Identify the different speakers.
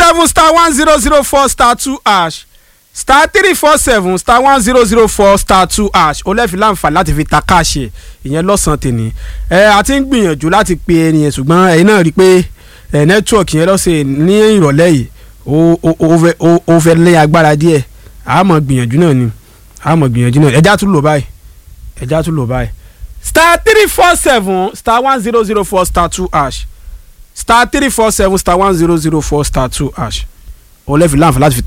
Speaker 1: seven star one zero zero four star two hash star three four seven star one zero zero four star two hash ó lẹ́ẹ̀fi láǹfààní láti fi ta káàṣì ìyẹn lọ́sàn-án tèmi ẹ a ti ń gbìyànjú láti pe ẹni yẹn ṣùgbọ́n ẹ̀yin náà rí i pé ẹ̀ nẹ́tíwọ̀kì yẹn lọ́sẹ̀ ní ìrọ̀lẹ́ yìí ó ó ó fẹ́ ó ó fẹ́ lé agbára díẹ̀ a mọ̀ gbìyànjú náà ni a mọ̀ gbìyànjú náà ẹja tún lò báyìí ẹja tún lò báyìí star three four seven star one zero zero four star two hash star three four seven star one zero zero four star two hash ó lẹ́ẹ̀fi láǹfààní láti fi ta